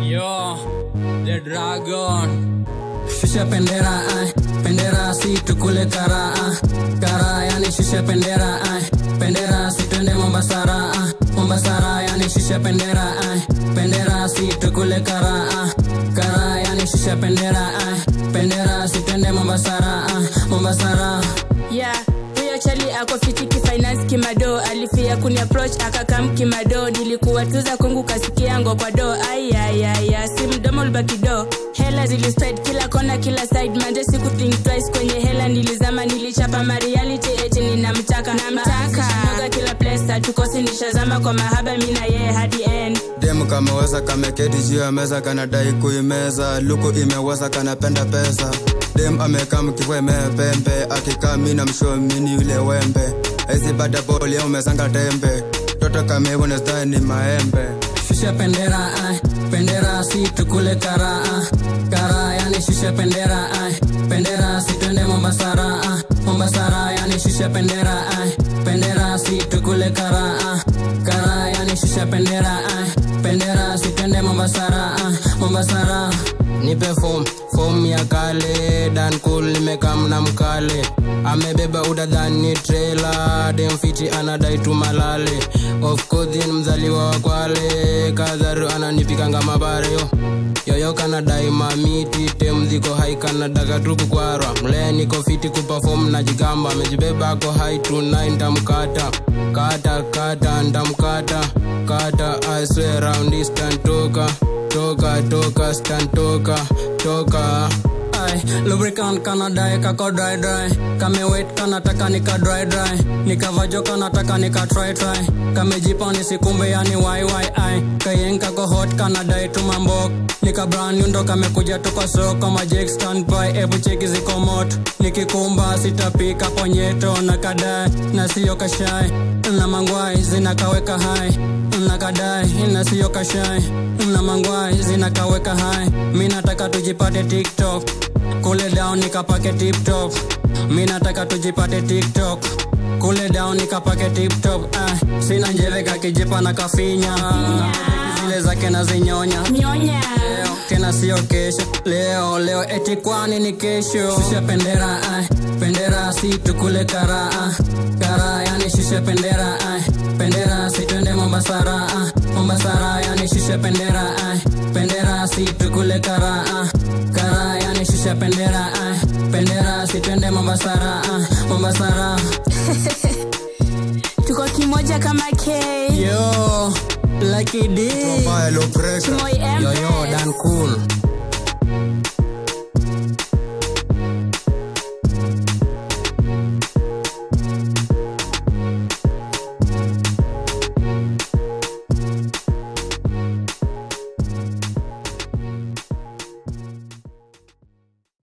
Yo, the dragon. Shusha pendera, ay. Pendera si tukule kara, ah. Kara yani shusha pendera, ay. Pendera si twende Mombasara, ah. Mombasara yani shusha pendera, ay. Pendera si tukule kara, ah. Kara yani shusha pendera, ay. Pendera si twende Mombasara, ah. Mombasara. yeah huyo chali ako fiti kifinance kimado alifia kuni approach akakam kimado nilikuwa tuza kungu kasikia ngo kwa do ayayaya si mdomo ulbakido hela zilispread kila kona kila side manje siku think twice kwenye hela nilizama nilichapa mariality eti ninamtaka namtaka noga kila place tukosi nishazama kwa mahaba mina yeye hadi end demu kameweza kameketi juu ya meza kanadai kuimeza luku imeweza kanapenda pesa dem amekaa mkivua imepembe akikaa mi na mshomini yule wembe aizipata boli au umezanga tembe toto kameivonesdai ni maembe Shusha pendera, ay. Pendera si tukule kara, ah. Kara yani shusha pendera, ay. Pendera si twende Mombasara, ah. Mombasara yani shusha pendera, ay. Pendera si tukule kara, ah. Kara yani shusha pendera, ay. Pendera si twende Mombasara, ah. Mombasara. nipe fom fom ya kale dan cool nimekam na mkale amebeba udadhani trela demfiti anadai tumalale of course ni mzaliwa wa kwale kadharu ananipikanga mabareo yoyo kanadai mamiti temdhiko hai kanadaga tuku kwarwa mlee niko fiti kupafom na jigamba amejibeba ako hai tunai ntamkata kata kata ntamkata kata I swear round this toka toka toka stan toka toka Ay, lubricant kana dai kako dry dry kame wet kana taka nika dry dry nikavajo kana taka nika try try kamejipa nisikumbe yani why why ai kayen kako hot kana dai tumambok nika brand new ndo kamekuja tuko soko majek stand by ebu cheki ziko moto nikikumba sitapika ponyeto na kadai na siyo kashai na mangwai zinakaweka hai nakadai na siyo kashai na mangwai zinakaweka hai mi nataka tujipate tiktok kule down nikapake tiptop mi nataka tujipate tiktok kule down nikapake tiptop ah, sina njeve kakijipa na kafinya zile zake na zinyonya nyonya leo tena sio kesho leo leo eti kwani ni kesho shusha pendera ay. pendera si tukule kara ah. kara yani shusha pendera ay. pendera si twende mombasara ah. mombasara yani shusha pendera ay. pendera si tukule kara ah. kara yani shusha pendera ay. pendera si twende mombasara ah. mombasara tuko kimoja kama k yo lucky D Mbaya low pressure Moi yoyo Empress. dan cool